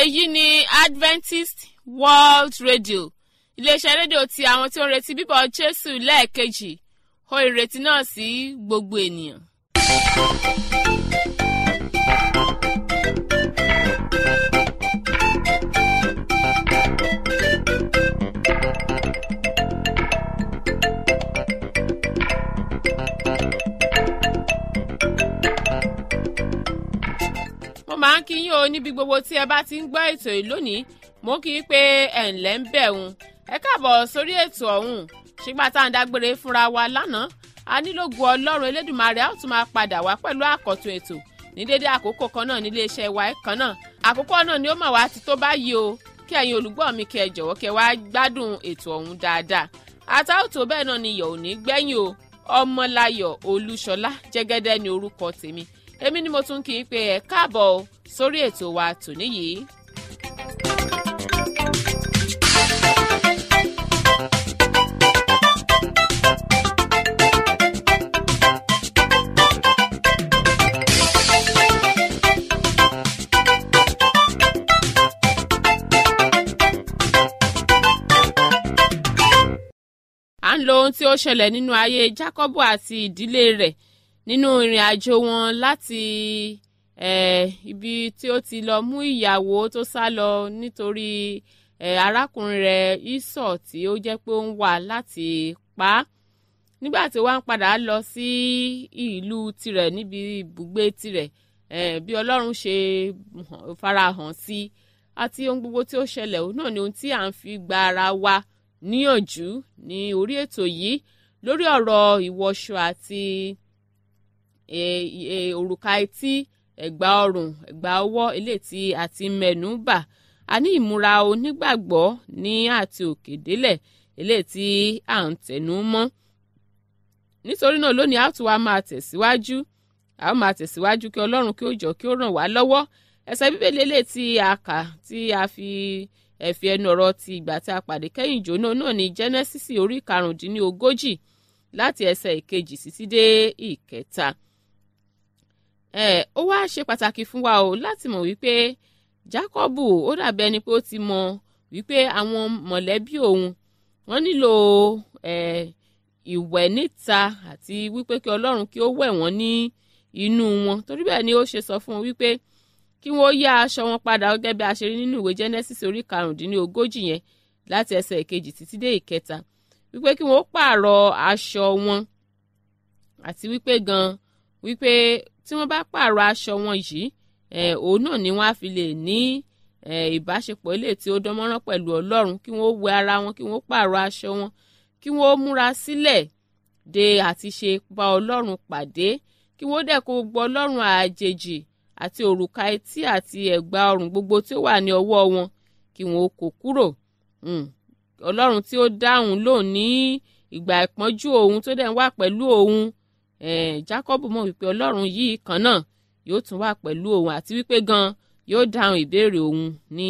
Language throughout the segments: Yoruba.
èyí ni adventist world radio iléeṣẹ́ rédíò ti àwọn tí ó ń retí bíbọ̀ jésù lẹ́ẹ̀kejì ó ìrètí náà sí gbogbo ènìyàn. mo máa ń kí yín o níbi gbogbo tí ẹ bá ti ń gbọ́ ètò yìí lónìí mo kì í pé ẹ̀ ǹlẹ́ ń bẹ̀ òun ẹ káàbọ̀ sórí ètò ọ̀hún ṣùgbọ́n tá à ń dágbére fúnra wa lánàá a nílò gu ọlọ́run elédùnmarè a ó tún máa padà wá pẹ̀lú àkọ́tún ètò ní dédé àkókò kan náà nílé iṣẹ́ wa kan náà àkókò náà ni ó mà wá ti tó báyìí o kí ẹ̀yin olùgbọ́ mi kí ẹ jọ̀wọ́ kí ẹ wá gbádùn ètò ọ̀hún dáadáa àtàwòtò bẹ́ẹ̀ náà ni iyọ̀ ò ní gbẹ́yìn o ọmọláyọ̀ olúṣọlá jẹ́gẹ́dẹ́ ni orúkọ tèmi èmi ni mo tún kì í pe ẹ káàbọ̀ sórí ètò wa tòní yìí. à ń lo ohun tí ó ṣẹlẹ̀ nínú ayé Jákọ́bù àti ìdílé rẹ̀ nínú ìrìn àjò wọn láti eh, ibi tí ó ti lọ mú ìyàwó tó sá lọ nítorí eh, arákùnrin rẹ̀ Ísọ̀ tí ó jẹ́ pé ó ń wà láti pa á nígbà tí wọ́n padà lọ sí ìlú tirẹ̀ níbi ibùgbé tirẹ̀ eh, bí Ọlọ́run ṣe farahàn sí àti ohun gbogbo tí ó ṣẹlẹ̀ òun náà ni ohun tí à ń fi gba ara wa níyànjú ní orí ètò yìí lórí ọ̀rọ̀ ìwọṣọ àti òrùka etí ẹ̀gbà ọrùn ẹ̀gbà ọwọ́ eléyìí tí a ti mẹ́nu bà a ní ìmúra onígbàgbọ́ ní àti òkè délẹ̀ eléyìí tí à ń tẹnu mọ́ nítorí náà lónìí a tún wá máa tẹ̀síwájú a ó máa tẹ̀síwájú kí ọlọ́run kí ó jọ kí ó ràn wá lọ́wọ́ ẹsẹ̀ bíbélì eléyìí tí a kà tí a fi ẹ̀fì ẹnu ọ̀rọ̀ ti ìgbà tí a pàdé kẹ́yìn ìjóná náà ní jẹ́nẹ́sísì orí karùndínlógójì láti ẹsẹ̀ ìkejì títí dé ìkẹta ẹ ó wá ṣe pàtàkì fún wa o láti mọ̀ wípé Jákọ́bù ó dàbí ẹni pé ó ti mọ̀ wípé àwọn mọ̀lẹ́bí òun wọ́n nílò ẹ ìwẹ̀ níta àti wípé kí Ọlọ́run kí ó wẹ̀ wọ́n ní inú wọn torí bẹ́ẹ̀ ni ó ṣe sọ fún wọn wípé kí wọ́n yá aṣọ wọn padà gẹ́gẹ́ bí a ṣe rí nínú ìwé Genesis orí karùndínlógójì yẹn láti ẹsẹ̀ ìkejì títí dé ìkẹta wípé kí wọ́n pààrọ̀ aṣọ wọn àti wípé gan wípé tí wọ́n bá pààrọ̀ aṣọ wọn yìí òun náà ni wọ́n á fi lè ní ìbáṣepọ̀ ilé tí ó dánmọ́rán pẹ̀lú Ọlọ́run kí wọ́n wẹ ara wọn kí wọ́n pààrọ̀ aṣọ wọn kí wọ́n múra sílẹ̀ de àti ṣe bá Ọlọ́run pàdé kí wọ́n dẹ̀ kó gbọ́ Ọlọ́run àjèjì àti òrùka etí àti ẹ̀gbà ọrùn gbogbo tí ó wà ní ọwọ́ wọn kí wọn ó kó kúrò ọlọ́run tí ó dáhùn lóun ní ìgbà ìpọ́njú òun tó dẹ̀ ń wà pẹ̀lú òun Jacob mọ̀ wípé ọlọ́run yìí kan náà yóò tún wà pẹ̀lú òun àti wípé gan yóò dáhùn ìbéèrè òun ní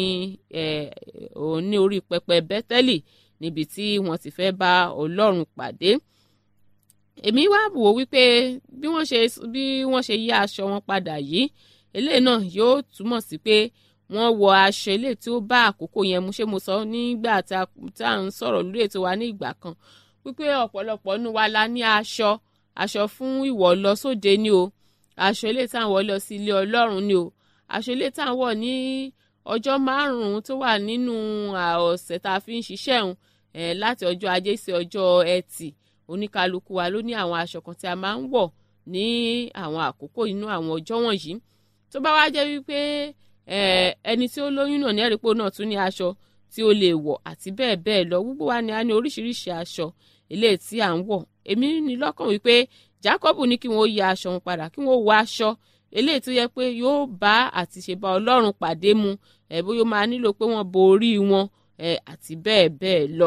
òun ní orí pẹpẹ Bẹ́tẹ́lì níbi tí wọ́n ti fẹ́ bá ọlọ́run pàdé èmi wá wò wípé bí wọ́n ṣe bí wọ́n ṣe yí aṣọ wọn padà yìí eléyìí náà yóò túmọ̀ sí pé wọ́n wọ aṣọ eléyìí tí ó bá àkókò yẹn mu ṣé mo sọ nígbà tá à ń sọ̀rọ̀ lórí ètò wa ní ìgbà kan wípé ọ̀pọ̀lọpọ̀ nínú wa la ní aṣọ aṣọ fún ìwọ̀ lọ sóde ni o aṣọ eléyìí tá à ń wọ̀ lọ sí ilé ọlọ́run ni o aṣọ eléyìí tá à ń wọ̀ ní ọjọ́ márùn-ún tó wà nínú ọ̀sẹ̀ tá a fi ń ṣiṣẹ́ òun láti ọjọ́ ajé sí ọjọ́ ẹtì oníkálukú wa ló ní àwọn aṣọ kan tí a máa ń wọ̀ ní àwọn àkókò inú àwọn ọjọ́ wọ̀nyí tó bá wá jẹ́ wípé ẹni tí ó lóyún náà ní ẹ̀rípò náà tún ní aṣọ tí ó lè wọ̀ àti bẹ́ẹ̀ bẹ́ẹ̀ lọ gbogbo wa ni a ní oríṣiríṣi aṣọ eléyìí tí à ń wọ̀ èmi ní lọ́kàn wípé Jákọ́bù ní kí wọ́n ya aṣọ wọn padà kí wọ́n wọ aṣọ eléyìí tó yẹ pé yóò bá àti ṣe bá Ọlọ́run pàdé mu ẹ̀ bóyá ó máa nílò pé wọ́n bo orí wọn àti bẹ́ẹ̀ bẹ́ẹ̀ lọ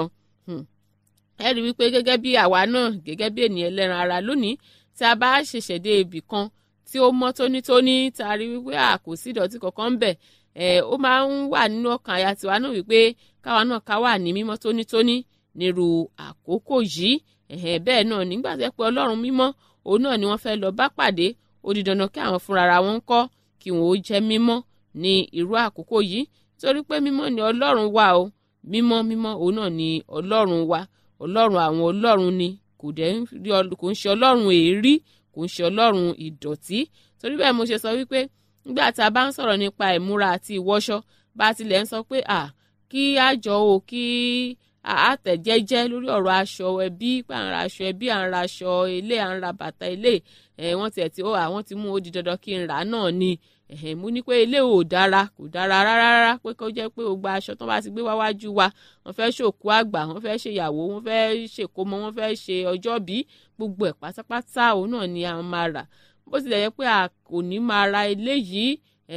ẹ rí wípé gẹ́gẹ́ bí àwa náà gẹ́gẹ́ bí ènìyàn ẹlẹ́ran ara lónìí tí a bá ṣẹ̀ṣẹ̀ dé ibì kan tí ó mọ́ tónítóní tá a rí wípé a kò sí ìdọ̀tí kankan bẹ̀ ẹ̀ ó máa ń wà nínú ọkàn àyà tiwa náà wípé káwa náà ká wà ní mímọ́ tónítóní nírú àkókò yìí ẹ̀hẹ̀ bẹ́ẹ̀ náà nígbà tó yẹ pé ọlọ́run mímọ́ òun náà ni wọ́n fẹ́ lọ bá pàdé ó di dandan kí àwọn fúnra wọn kọ́ kí wọn ó jẹ́ mímọ́ ní irú àkókò yìí torí pé mímọ́ ni ọlọ́run wa o mímọ́ mímọ́ òun náà ni ọlọ́run wa ọlọ́run àwọn ọlọ́run ni kò dẹ̀ ń rí kò ń ṣe ọlọ́run èérí kò ń ṣe ọlọ́run ìdọ̀tí torí bẹ́ẹ̀ mo ṣe sọ wípé nígbà tá a bá ń sọ̀rọ̀ nípa ìmúra àti ìwọṣọ bá tilẹ̀ ń sọ pé à kí àjọ o kí àtẹ̀jẹ́jẹ́ lórí ọ̀rọ̀ aṣọ ẹbí à ń ra aṣọ ẹbí à ń ra aṣọ ilé à ń ra bàtà ilé ẹ̀ wọ́n tiẹ̀ tí ó àwọn ti mú ó di dandan kí n rà náà ni ẹ̀hìn mú ní pé ilé ò dára kò dára rárá rárá pé kó jẹ́ pé gbogbo aṣọ tó bá ti gbé wáwájú wa wọ́n fẹ́ ṣòkú àgbà wọ́n fẹ́ ṣèyàwó wọ́n fẹ́ ṣèkómọ wọ́n fẹ́ ṣe ọjọ́bí gbogbo ẹ̀ pátápátá òun náà ni a máa rà bó tilẹ̀ yẹ pé a kò ní máa ra ilé yìí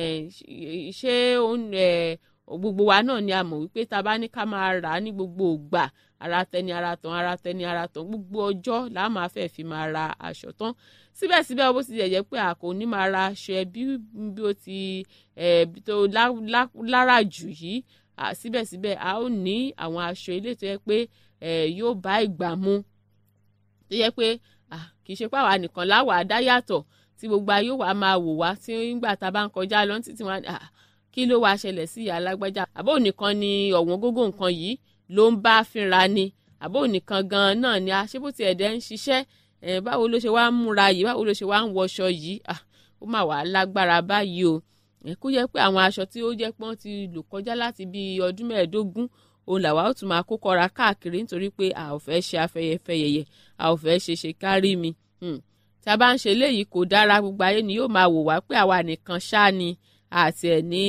ṣé gbogbo wa náà ni a mọ̀ wípé tá a bá ní ká máa rà á ní gbogbo ògbà ara tẹni ara tán ara tẹni ara tán gbogbo ọjọ́ là á máa fẹ́ fi máa ra aṣọ tán síbẹ̀síbẹ̀ bó ti jẹ́ pé a kò ní máa ra aṣọ ẹbí bí ó ti tó lára jù yìí síbẹ̀síbẹ̀ a ó ní àwọn aṣọ ilé tó yẹ pé yóò bá ìgbà mu tó yẹ pé kì í ṣe pàwọn nìkan láwà á dá yàtọ̀ tí gbogbo ayé wa máa wò wá tí nígbà tá a bá ń kọjá lọ títí wọn kí ló wàá ṣẹlẹ̀ sí ìyá alágbájá àbó nìkan ni ọ̀wọ́n gógó nǹkan yìí ló ń bá fínra ni àbó nìkan gan-an náà ni aṣébùtì ẹ̀dẹ̀ ń ṣiṣẹ́ báwo ló ṣe wá ń múra yìí báwo ló ṣe wá ń wọṣọ yìí ó mà wá lágbára báyìí o kó yẹ pé àwọn aṣọ tí ó jẹ́ pé wọ́n ti lò kọjá láti bí ọdún mẹ́ẹ̀ẹ́dógún òun làwa ó tún máa kó kọra káàkiri nítorí pé a ò fẹ́ ṣe afẹ́yẹfẹ́yẹyẹ a ò fẹ́ ṣe ṣe kárí mi tá a bá ń ṣe léyìí kò dára gbogbo ayé ni yóò máa wò wá pé àwa nìkan ṣáá ni àti ẹ̀ ní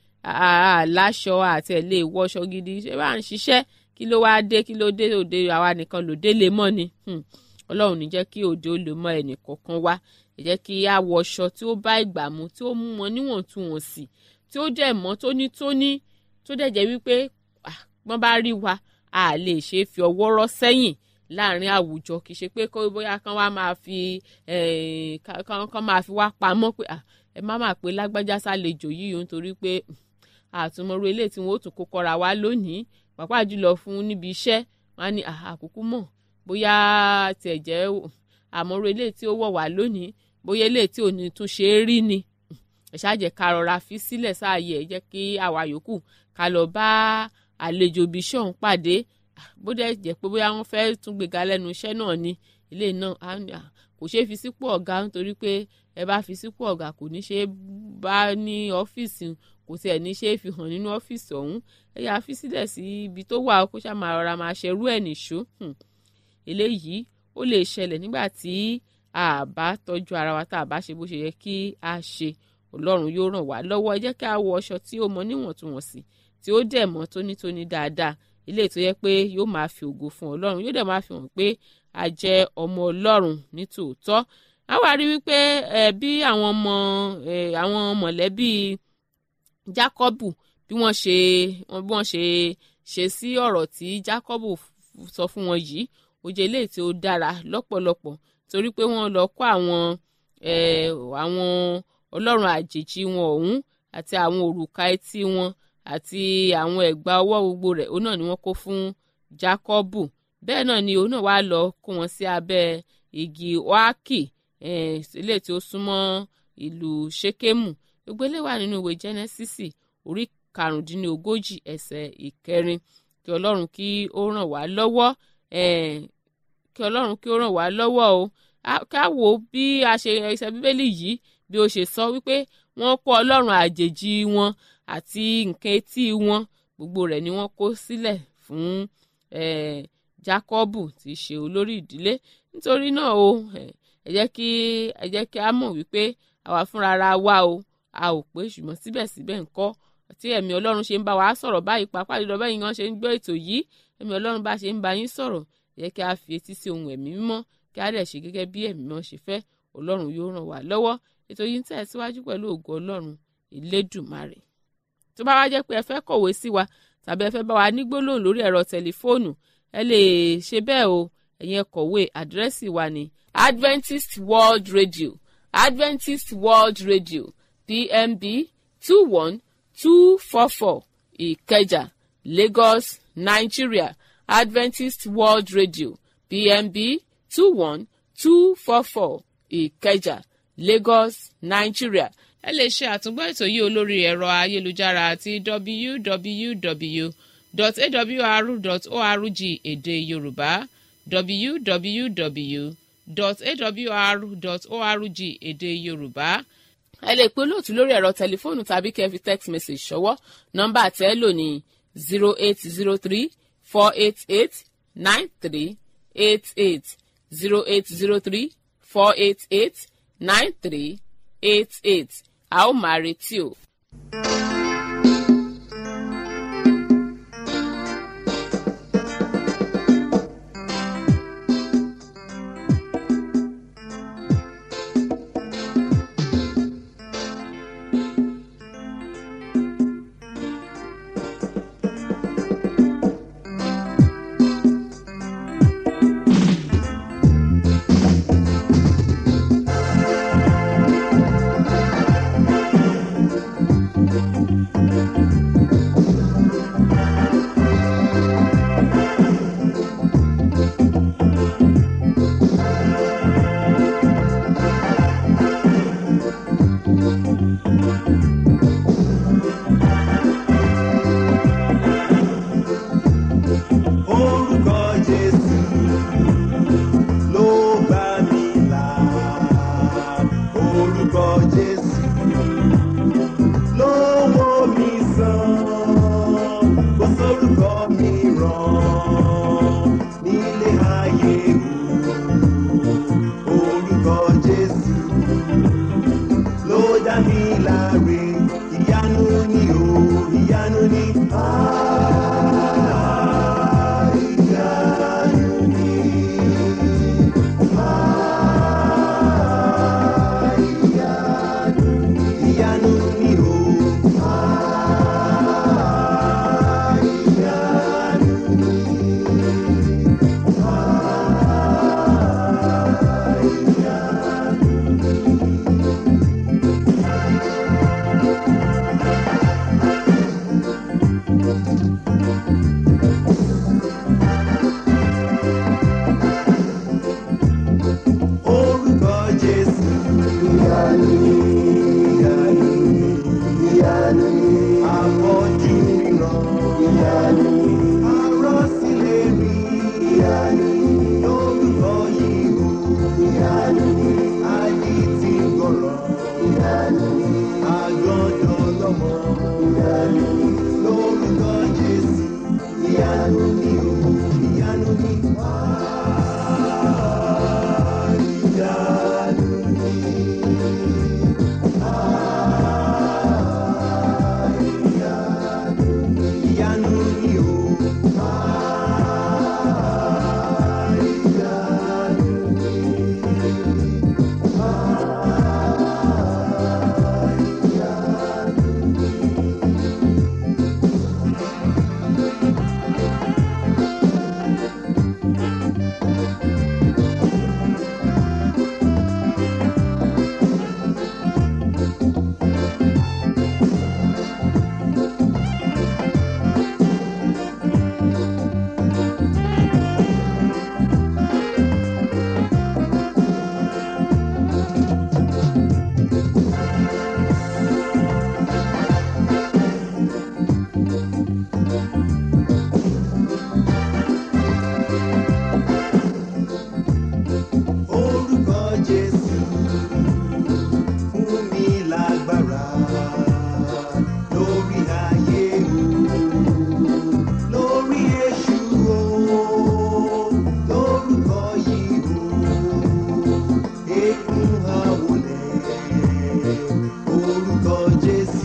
aláṣọ àti ẹ̀ lè wọṣọ gidi ṣé bá ń ṣiṣẹ́ kí ló wáá dé kí ló dé òde àwa nìkan lòdè lè mọ́ ni ọlọ́run ní jẹ́ kí òde ó lè mọ ẹnì kọ̀ọ̀kan wá ẹ jẹ́ kí a wọṣọ tí ó bá ìgbà mu tí ó mú wọn níwọ̀ntúnwọ̀nsì tí ó dẹ̀ mọ́ tónítóní tó dẹ̀ jẹ́ wípé wọ́n bá rí wa a lè ṣe é fi ọwọ́ rọ́ sẹ́yìn láàrin àwùjọ kì í ṣe pé bóyá kán wá máa fi kán máa fi wá pamọ́ pé ẹ má máa pé lágbájá sálejò yìí nítorí pé àtúmọ̀rú ilé tí wọ́n ó tún kó kọ́ra wá lónìí pàápàá jùlọ fún níbi iṣẹ́ wọn á ní àkókò mọ̀ bóyá tiẹ̀ jẹ́ àmọ́rú ilé tí ó wọ̀ wá lónìí bóyá ilé tí ò ní tún ṣe é rí ni ẹ ṣáàjẹ́ ká rọra fi sílẹ̀ sáàyè ẹ jẹ́ kí àwa yòókù ká lọ bá àlejò ibi iṣẹ́ ọ̀hún pàdé bó dẹ̀ jẹ́ pé bóyá wọ́n fẹ́ẹ́ tún gbéga lẹ́nu iṣẹ́ náà ni ilé náà kò ṣeé fi sípò ọ̀gá nítorí pé ẹ bá fi sípò ọ̀gá kò ní ṣe bá ní ọ́fíìsì kò tiẹ̀ ní ṣe é fi hàn nínú ọ́fíìsì ọ̀hún ẹ yà fi sílẹ̀ sí ibi tó wà kó ṣáà máa rọra máa ṣerú ẹ̀ nìṣó eléyìí ó lè ṣẹlẹ̀ nígbà tí a bá tọ́jú ara wa tá a bá ṣe bó ṣe yẹ kí a ṣe ọlọ́run yóò ràn wá lọ́wọ́ ẹ jẹ́ kí a wọ aṣọ tí ó mọ níwọ̀ntúnwọ̀nsì tí ó dẹ̀ mọ́ tónítóní dáadáa ilé tó yẹ pé yóò máa fi ògo fún ọlọ́run yóò dẹ̀ máa fi hàn pé a jẹ́ ọmọ ọlọ́run ní tòótọ́ a wá rí wípé ẹ bí àwọn ọmọ ẹ àwọn mọ̀lẹ́bí Jákọ́bù bí wọ́n ṣe bí wọ́n ṣe ṣe sí ọ̀rọ̀ tí Jákọ́bù sọ fún wọn yìí ó jẹ́ eléyìí tí ó dára lọ́pọ̀lọpọ̀ torí pé wọ́n lọ kó àwọn àwọn ọlọ́run àjèjì wọn ọ̀hún àti àwọn òrùka etí wọn àti àwọn ẹ̀gbà ọwọ́ gbogbo rẹ̀ òun náà ni wọ́n kó fún Jákọ́bù bẹ́ẹ̀ náà ni òun náà wá lọ kó wọn sí abẹ́ igi oaki ilé tí ó súnmọ́ ìlú Ṣékémù gbogbo ilé wà nínú ìwé Jẹ́nẹ́sísì orí karùndínlógójì ẹsẹ̀ ìkẹrin kí ọlọ́run kí ó ràn wá lọ́wọ́ kí ọlọ́run kí ó ràn wá lọ́wọ́ o ká wò ó bí a ṣe ẹsẹ̀ bíbélì yìí bí ó ṣe sọ wípé wọ́n kó ọlọ́run àjèjì wọn àti nǹkan etí wọn gbogbo rẹ̀ ni wọ́n kó sílẹ̀ fún Jákọ́bù tí í ṣe olórí ìdílé nítorí náà o ẹ jẹ́ kí ẹ jẹ́ kí a mọ̀ wípé àwa fúnra ra wa o a ò pé ṣùgbọ́n síbẹ̀síbẹ̀ ńkọ́ tí ẹ̀mí ọlọ́run ṣe ń bá wa sọ̀rọ̀ báyìí pàápàá jùlọ bẹ́ẹ̀ yín ṣe ń gbọ́ ètò yìí ẹ̀mí ọlọ́run bá ṣe ń bá yín sọ̀rọ̀ ẹ jẹ́ kí a fi etí sí ohun ẹ̀mí mímọ́ kí a dẹ̀ ṣe gẹ́gẹ́ bí ẹ̀mí mímọ́ ṣe fẹ́ ọlọ́run yóò ràn wá lọ́wọ́ ètò yìí ń tẹ̀síwájú pẹ̀lú ògo ọlọ́run ìlédùmarè tó bá wá jẹ́ pé ẹ fẹ́ kọ̀wé sí wa tàbí ẹ fẹ́ bá wa ní gbólóhùn lórí ẹ̀rọ tẹlifóònù ẹ lè ṣe bẹ́ẹ̀ o ẹ̀yin ẹ kọ̀wé àdírẹ́sì wa ní Adventist World Radio Adventist World Radio PMB two one two four four Ìkẹjà Lagos Nigeria Adventist World Radio PMB two one two four four Ìkẹjà Lagos Nigeria ẹ lè ṣe àtúngbọ́ ètò yìí olórí ẹ̀rọ ayélujára àti www.awr.org èdè yorùbá www.awr.org èdè yorùbá ẹ lè pe olóòtú lórí ẹ̀rọ tẹlifóònù tàbí kẹ́ fi text message ṣọwọ́ nọ́mbà tẹ́ ẹ lò ní zero eight zero three four eight eight nine three eight eight zero eight zero three four eight eight nine three eight eight a ó máa retí o. Orúkọ Jésù ló gbà mí là. Orúkọ Jésù ló wò mí sàn. Kò sórúkọ mìíràn nílé ayé o. Orúkọ Jésù ló dá mi láre. Ìyanu ni o, ìyanu ni. Ah, ìyanu ni. Ah, ìyanu ni. Ìyanu ni o. Ah, ìyanu ni. Ah, ìyanu Orúkọ Jésù. Ìyanu ìyanu ìyanu àfọ́jú ríran. Ìyanu arọ́sílẹ̀ rí. Ìyanu lórúkọ yìí o. Ìyanu ayé ti gbọ̀rọ̀. Ìyanu àgọ́dọ̀ lọ́mọ. Ìyanu lórúkọ Jésù. Ìyanu ni o. Ìyanu ni. Ah, ìyanu ni. Ah, ìyanu ni. Ìyanu ni o. Ah, ìyanu ni. Ah, ìyanu ni. Orúkọ Jésù fún mi lágbára lórí ayé o, lórí èṣù o, lórúkọ yìí o, ekun àwọlẹ̀. Orúkọ Jésù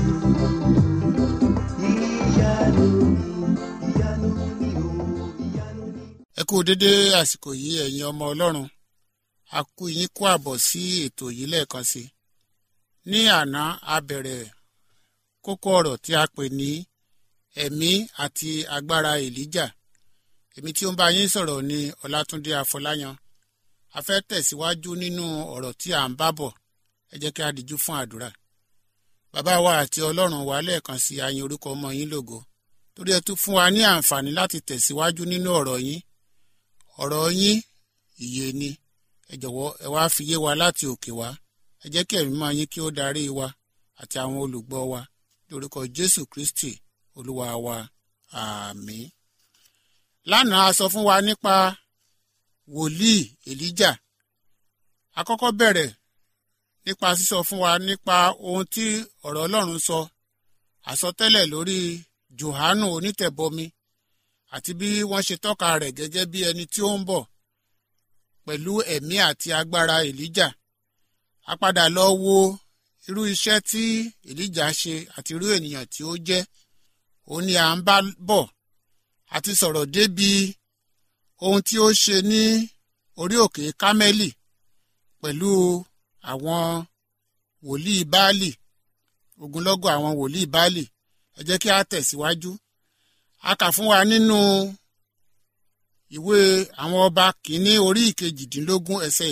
ìyanu ni, ìyanu ni o, ìyanu ni. ẹ kú dédé àsìkò yìí ẹ̀yin ọmọ ọlọ́run a kú yín kú àbọ̀ sí ètò yìí lẹ́ẹ̀kan sí i ní àná a bẹ̀rẹ̀ kókó ọ̀rọ̀ tí a pè ní ẹ̀mí àti agbára èlíjà èmi tí ó ń bá yín sọ̀rọ̀ ní ọlátúndé afọláyan a fẹ́ tẹ̀síwájú nínú ọ̀rọ̀ tí à ń bá bọ̀ ẹ jẹ́ kí a dìjú fún àdúrà bàbá wa àti ọlọ́run wa lẹ́ẹ̀kan sí ayin orúkọ ọmọ yín lógo torí ẹ tún fún wa ní àǹfààní láti tẹ̀síwájú nínú ọ̀rọ̀ yín ọ̀rọ̀ yín ìyè ni ẹ jọ̀wọ́ ẹ wá fi yé wa láti òkè wá ẹ jẹ́ kí ẹ̀mí máa yín kí ó darí wa àti àwọn olùgbọ́ wa lórúkọ jésù kristi olúwa wa àmín. lánàá a sọ fún wa nípa wòlíì èlíjà a kọ́kọ́ bẹ̀rẹ̀ nípa sísọ fún wa nípa ohun tí ọ̀rọ̀ ọlọ́run sọ àsọtẹ́lẹ̀ lórí johanu onítẹ̀bọmi àti bí wọ́n ṣe tọ́ka rẹ̀ gẹ́gẹ́ bí ẹni tí ó ń bọ̀ pẹ̀lú ẹ̀mí àti agbára èlíjà a padà lọ wo irú iṣẹ́ tí èlíjà ṣe àti irú ènìyàn tí ó jẹ́ òun ni à ń bá bọ̀ àti sọ̀rọ̀ débi ohun tí ó ṣe ní orí òkè kámẹ́lì pẹ̀lú àwọn wòlíì báálì ogunlọ́gọ̀ àwọn wòlíì báálì ẹ jẹ́ kí a tẹ̀síwájú a kà fún wa nínú ìwé àwọn ọba kìíní orí ìkejìdínlógún ẹsẹ̀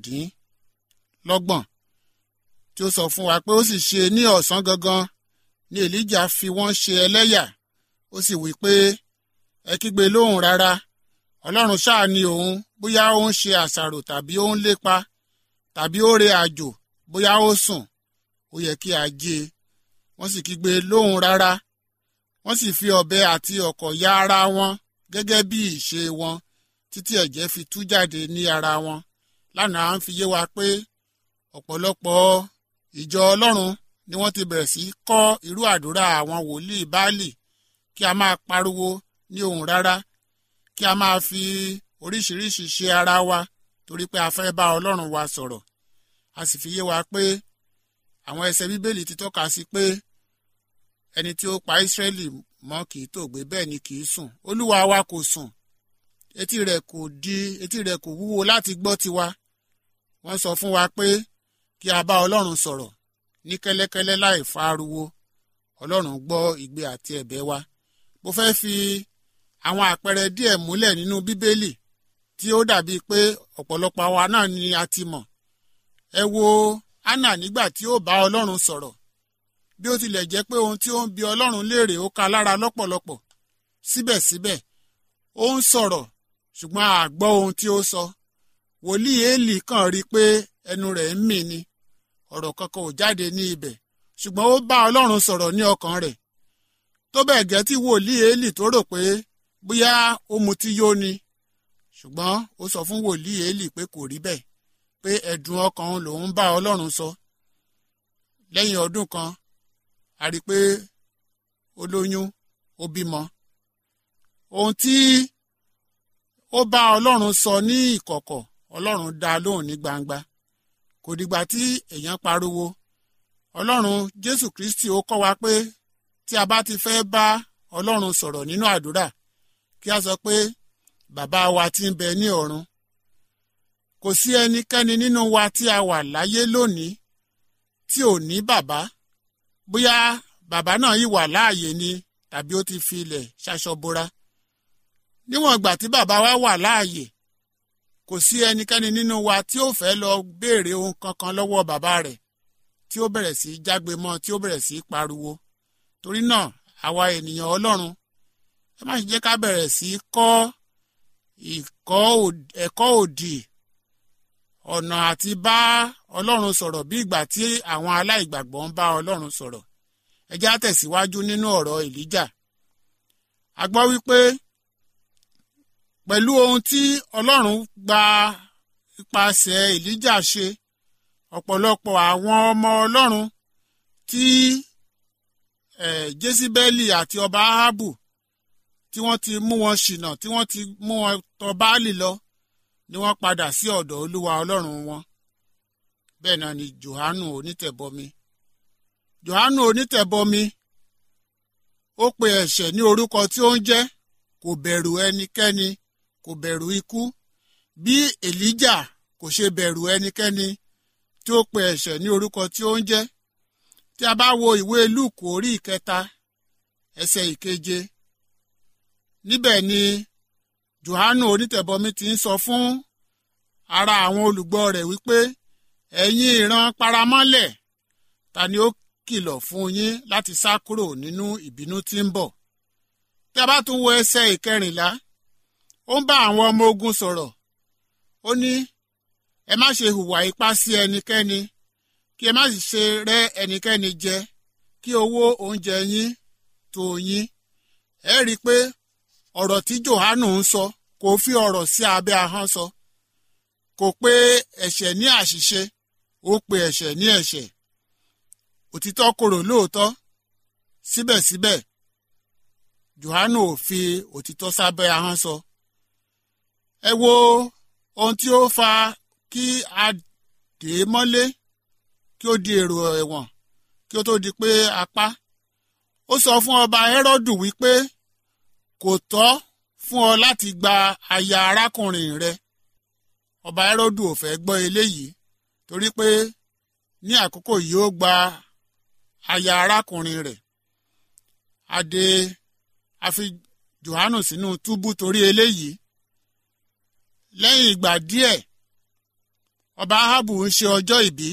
ìkẹtàdínlọ́gbọ̀n tí ó sọ fún wa pé ó sì ṣe ní ọ̀sán gangan ni èlíjà fi wọ́n ṣe ẹlẹ́yà ó sì wí pé ẹ kígbe lóhùn rárá ọlọ́run ṣáà ni òun bóyá ó ń ṣe àṣàrò tàbí ó ń lépa tàbí ó re àjò bóyá ó sùn ó yẹ kí a jí e wọ́n sì kígbe lóhùn rárá wọ́n sì fi ọ̀bẹ àti ọ̀kọ̀ ya ara wọn gẹ́gẹ́ bí ìṣe wọn títí ẹ̀jẹ̀ fi tú jáde ní ara wọn lánàá ń fi yé wa pé ọ̀pọ̀lọpọ̀ ìjọ ọlọ́run ni wọ́n ti bẹ̀rẹ̀ sí kọ́ irú àdúrà àwọn wòlíì báálì kí a máa pariwo ní ohùn rárá kí a máa fi oríṣiríṣi ṣe ara wa torí pé a fẹ́ bá ọlọ́run wa sọ̀rọ̀ a sì fi yé wa pé àwọn ẹsẹ̀ bíbélì ti tọ́ka sí pé ẹni tí ó pa Ísírẹ́lì mọ́ kì í tòògbé bẹ́ẹ̀ ni kì í sùn olúwa wa kò sùn etí rẹ̀ kò di etí rẹ̀ kò wúwo láti gbọ́ tiwa wọ́n sọ fún wa pé kí a bá ọlọ́run sọ̀rọ̀ ní kẹ́lẹ́kẹ́lẹ́ láì fa ariwo ọlọ́run gbọ́ igbe àti ẹ̀bẹ̀ wa mo fẹ́ fi àwọn àpẹẹrẹ díẹ̀ múlẹ̀ nínú bíbélì tí ó dàbí pé ọ̀pọ̀lọpọ̀ àwa náà ni a ti mọ̀ ẹ wo Hánà nígbà tí ó bá ọlọ́run sọ̀rọ̀ bí ó tilẹ̀ jẹ́ pé ohun tí ó ń bi ọlọ́run léèrè ó ka lára lọ́pọ̀lọpọ̀ síbẹ̀síbẹ̀ ó ń sọ̀rọ̀ ṣùgbọ́n a gbọ́ ohun tí ó sọ wòlíì Élì kàn rí i pé ẹnu rẹ̀ ń mì ni ọ̀rọ̀ kankan ò jáde ní ibẹ̀ ṣùgbọ́n ó bá ọlọ́run sọ̀rọ̀ ní ọkàn rẹ̀ tó bẹ́ẹ̀ gẹ́ tí wòlíì Élì tó rò pé bóyá ó mutí yó ni ṣùgbọ́n ó sọ fún wòlíì Élì pé kò rí bẹ́ẹ̀ pé ẹ̀dùn ọkàn lòun bá ọlọ́run sọ lẹ́yìn ọdún kan a rí i pé ó lóyún ó bímọ ohun tí ó bá ọlọ́run sọ ní ìkọ̀kọ̀ ọlọ́run dá lóhùn ní gbangba kò dìgbà tí èèyàn pariwo ọlọ́run jésù kristi ó kọ́ wa pé tí a bá ti fẹ́ bá ọlọ́run sọ̀rọ̀ nínú àdúrà kí a sọ pé bàbá wa tí ń bẹ ní ọ̀run kò sí ẹnikẹ́ni nínú wa tí a wà láyé lónìí tí ò ní bàbá bóyá bàbá náà yìí wà láàyè ni tàbí ó ti fi ilẹ̀ ṣaṣọbora níwọ̀n ìgbà tí bàbá wa wà láàyè kò sí ẹnikẹ́ni nínú wa tí ó fẹ́ lọ béèrè ohun kankan lọ́wọ́ bàbá rẹ̀ tí ó bẹ̀rẹ̀ sí í jágbe mọ́ tí ó bẹ̀rẹ̀ sí í pariwo torí náà àwa ènìyàn ọlọ́run ẹ má ṣe jẹ́ ká bẹ̀rẹ̀ sí í kọ́ ẹ̀kọ́ òdì ọ̀nà àti bá ọlọ́run sọ̀rọ̀ bí ìgbà tí àwọn aláìgbàgbọ́ ń bá ọlọ́run sọ̀rọ̀ ẹ já tẹ̀síwájú nínú ọ̀rọ̀ èlíjà a gbọ́ wípé pẹ̀lú ohun tí ọlọ́run gba ipasẹ̀ èlíjà ṣe ọ̀pọ̀lọpọ̀ àwọn ọmọ ọlọ́run tí jésíbẹ́lì àti ọba ahabu tí wọ́n ti mú wọn ṣìnà tí wọ́n ti mú wọn tọ̀ báàlì lọ ni wọ́n padà sí ọ̀dọ̀ olúwa ọlọ́run wọn bẹ́ẹ̀ náà ni johanu onítẹ̀bọmi johanu onítẹ̀bọmi ó pe ẹ̀ṣẹ̀ ní orúkọ tí ó ń jẹ́ kò bẹ̀rù ẹnikẹ́ni kò bẹ̀rù ikú bí èlíjà kò ṣe bẹ̀rù ẹnikẹ́ni tí ó pe ẹ̀ṣẹ̀ ní orúkọ tí ó ń jẹ́ tí a bá wo ìwé lúùkù orí ìkẹta ẹsẹ̀ ìkeje níbẹ̀ ni johanu onítẹ̀bọmi ti ń sọ fún ara àwọn olùgbọ́ rẹ̀ wípé ẹ̀yin ìran paramọ́lẹ̀ ta ni ó kìlọ̀ fún yín láti sá kúrò nínú ìbínú tí ń bọ̀ tí a bá tún wo ẹsẹ̀ ìkẹrìnlá ó ń bá àwọn ọmọ ogun sọ̀rọ̀ ó ní ẹ má ṣe hùwà ipá sí ẹnikẹ́ni kí ẹ má sì ṣe rẹ́ ẹnikẹ́ni jẹ kí owó oúnjẹ yín tó yín ẹ rí i pé ọ̀rọ̀ tí Jòhánù ń sọ kò fi ọ̀rọ̀ sí abẹ́ ahọ́n sọ kò pé ẹ̀ṣẹ̀ ní àṣìṣe ó pe ẹ̀ṣẹ̀ ní ẹ̀ṣẹ̀ òtítọ́ korò lóòótọ́ síbẹ̀síbẹ̀ Jòhánù ò fi òtítọ́ sábẹ́ ahọ́n sọ ẹ wo ohun tí ó fa kí a dè é mọ́lé kí ó di èrò ẹ̀wọ̀n kí ó tó di pé a pa ó sọ fún ọba Hẹ́rọ́dù wípé kò tọ́ fún ọ láti gba aya arákùnrin rẹ ọba Hẹ́rọ́dù ò fẹ́ gbọ́ eléyìí torí pé ní àkókò yìí ó gba aya arákùnrin rẹ̀ adé àfi Jòhánù sínú túbú torí eléyìí lẹ́yìn ìgbà díẹ̀ ọba Áhábù ń ṣe ọjọ́ ìbí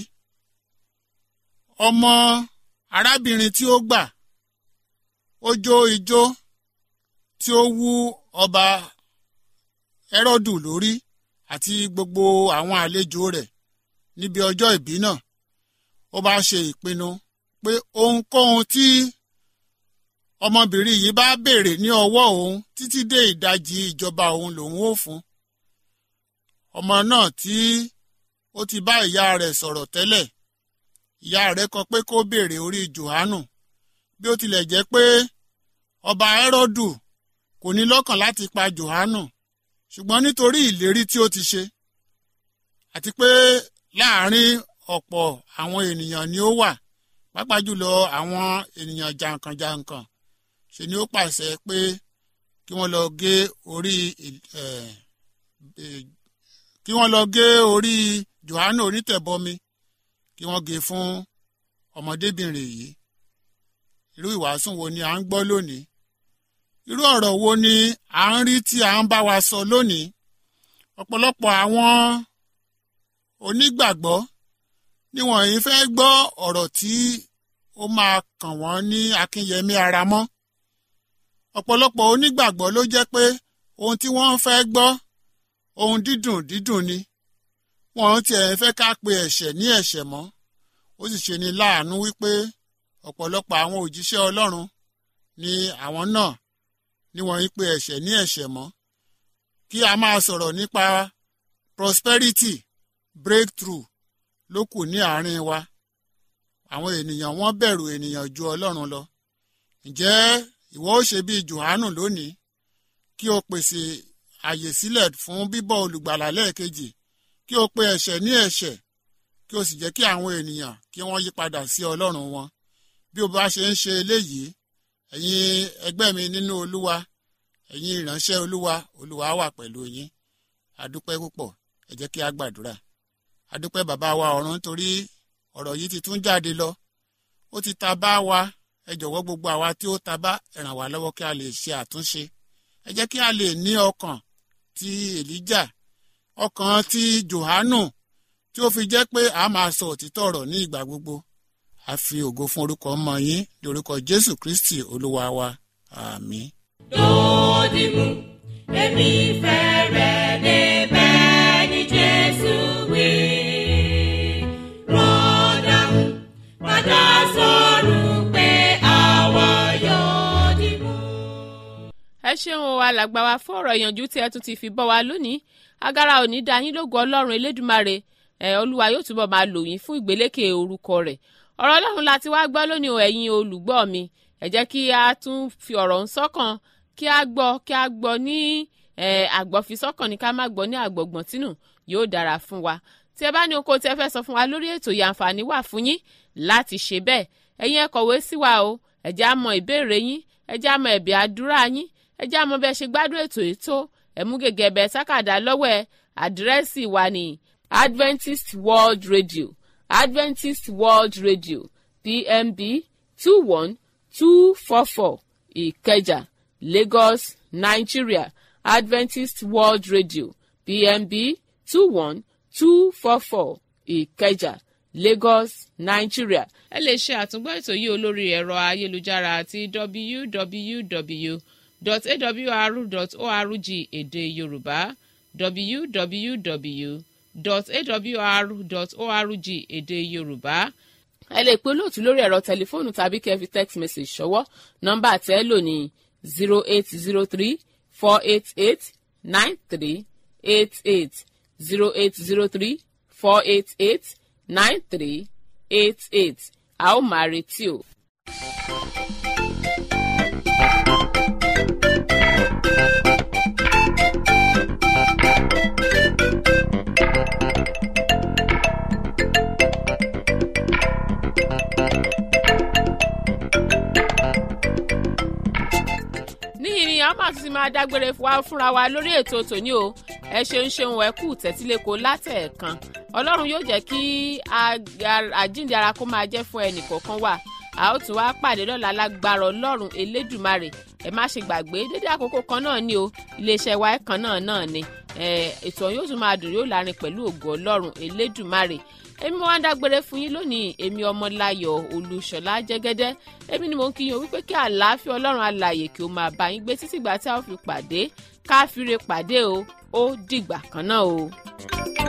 ọmọ arábìnrin tí ó gbà ó jó ijó tí ó wú ọba Hẹ́rọ́dù lórí àti gbogbo àwọn àlejò rẹ̀ níbi ọjọ́ ìbí náà ó bá ṣe ìpinnu pé ohunkóhun tí ọmọbìnrin yìí bá béèrè ní ọwọ́ òun títí dé ìdajì ìjọba òun lòun ó fún ọmọ náà tí ó ti bá ìyá rẹ̀ sọ̀rọ̀ tẹ́lẹ̀ ìyá rẹ̀ kọ pé kó béèrè orí Jòhánù bí ó tilẹ̀ jẹ́ pé ọba Hẹ́rọ́dù kò ní lọ́kàn láti pa Jòhánù ṣùgbọ́n nítorí ìlérí tí ó ti ṣe àti pé láàárín ọ̀pọ̀ àwọn ènìyàn ni ó wà pàápàá jùlọ àwọn ènìyàn jàǹkànjàǹkàn ṣe ni ó pàṣẹ pé kí wọ́n lọ gé orí kí wọ́n lọ gé orí Jòhánù onítẹ̀bọmi kí wọ́n gé fún ọmọdébìnrin yìí irú ìwàásù wo ni à ń gbọ́ lónìí irú ọ̀rọ̀ wo ni à ń rí tí à ń bá wa sọ lónìí ọ̀pọ̀lọpọ̀ àwọn onígbàgbọ́ ni wọ́n yìí fẹ́ gbọ́ ọ̀rọ̀ tí ó máa kàn wọ́n ní akínyẹmí ara mọ́ ọ̀pọ̀lọpọ̀ onígbàgbọ́ ló jẹ́ pé ohun tí wọ́n fẹ́ gbọ́ ohun dídùn dídùn ni wọ́n tiẹ̀ fẹ́ ká pe ẹ̀ṣẹ̀ ní ẹ̀ṣẹ̀ mọ́ ó sì ṣe ni láàánú wípé ọ̀pọ̀lọpọ̀ àwọn òjíṣẹ́ Ọlọ́run ni àwọn náà ni wọ́n ń pe ẹ̀ṣẹ̀ ní ẹ̀ṣẹ̀ mọ́ kí a máa sọ̀rọ̀ nípa prosperity breakthrough ló kù ní àárín wa àwọn ènìyàn wọ́n bẹ̀rù ènìyàn ju Ọlọ́run lọ ǹjẹ́ ìwọ ó ṣe bíi Jòhánù lónìí kí o pèsè àyè sílẹ̀ fún bíbọ̀ olùgbàlà lẹ́ẹ̀kejì kí o pe ẹ̀ṣẹ̀ ní ẹ̀ṣẹ̀ kí o sì jẹ́ kí àwọn ènìyàn kí wọ́n yí padà sí Ọlọ́run wọn bí o bá ṣe ń ṣe eléyìí ẹ̀yin ẹgbẹ́ mi nínú Olúwa ẹ̀yin ìránṣẹ́ Olúwa Olúwa wà pẹ̀lú yín adúpẹ́ púpọ̀ ẹ jẹ́ kí a gbàdúrà adúpẹ́ bàbá wa ọ̀run torí ọ̀rọ̀ yìí ti tún jáde lọ ó ti ta bá wa ẹ jọ̀wọ́ gbogbo àwa tí ó ta bá ẹ ràn wá lọ́wọ́ kí a lè ṣe àtúnṣe ẹ jẹ́ kí a lè ní ọkàn ti Èlíjà ọkàn ti Jòhánù tí ó fi jẹ́ pé a máa sọ òtítọ́ ọ̀rọ̀ ní ìgbà gbogbo a fi ògo fún orúkọ ọmọ yín lórúkọ Jésù Kristi Olúwa wa àmín. Dòdìmú, èmi fẹ́ rẹ̀ débẹ̀ ní Jésù wí. Rọ́dàmú, padà sọ̀rọ̀ pé àwa yóò dìmú. ẹ ṣeun o alàgbà wa fún ọ̀rọ̀ ìyànjú tí ẹ tún ti fi bọ́ wa lónìí agara òní dá yín lógo ọlọ́run elédùmarè ẹ olúwa yóò túbọ̀ máa lò yín fún ìgbélékè orúkọ rẹ̀ ọ̀rọ̀ ọlọ́run láti wá gbọ́ lónìí o ẹ̀yin olùgbọ́ mi ẹ jẹ́ kí a tún fi ọ̀rọ̀ ń sọ́kàn kí a gbọ́ kí a gbọ́ ní àgbọ̀fisọ́kàn ní ká má gbọ́ ní àgbọ̀gbọ̀n tínú yóò dára fún wa tí ẹ bá ní oko tí ẹ fẹ́ sọ fún wa lórí ètò yìí àǹfààní wà fún yín láti ṣe bẹ́ẹ̀ ẹ̀yin ẹ kọ̀wé sí wa o ẹ jẹ́ á mọ ìbéèrè yín ẹ jẹ́ á mọ ẹ̀bẹ̀ àdúrà yín ẹ jẹ́ á mọ bẹ́ẹ̀ ṣe gbádùn ètò yìí tó ẹ mú gègé ẹ̀bẹ̀ sákàdá lọ́wọ́ ẹ àdírẹ́sì wa ní Adventist World Radio Adventist World Radio PMB two one two four four Ìkẹjà Lagos Nigeria Adventist World Radio PMB two one two four four Ìkẹjà Lagos Nigeria. ẹ lè ṣe àtúngbọ́ ètò yìí olórí ẹ̀rọ ayélujára àti www.awr.org èdè Yorùbá www dot awr dot org èdè yorùbá ẹ lè pe olóòtú lórí ẹ̀rọ tẹlifóònù tàbí kẹ́ fi text message ṣọwọ́ nọ́mbà tẹ́ lò ní zero eight zero three four eight eight nine three eight eight zero eight zero three four eight eight nine three eight eight a ó máa retí o. níyìn ni a máa tún ti máa dágbére wá fúnra wa lórí ètò tòní o ẹ ṣeun ṣeun ẹ kú tẹ́tíléko látẹ̀ẹ̀kan ọlọ́run yóò jẹ́ kí àjíǹde ara kó máa jẹ́ fún ẹnì kọ̀ọ̀kan wa a ó tún wá pàdé lọ́la lágbára ọlọ́run elédùmarè ẹ má ṣe gbàgbé dédé àkókò kan náà ni o iléeṣẹ́ wa kan náà náà ni ètò yóò tún máa dùn yóò lárin pẹ̀lú ògo ọlọ́run elédùmarè èmi mo wá ń dágbére fún yín lónìí èmi ọmọláyọ̀ olúṣọlá jẹ́gẹ́dẹ́ èmi ni mo ń kí yín o wípé kí àlàáfíà ọlọ́run alààyè kí o máa bá yín gbé títí ìgbà tí a ó fi pàdé káfíńre pàdé o ó dìgbà kan náà o.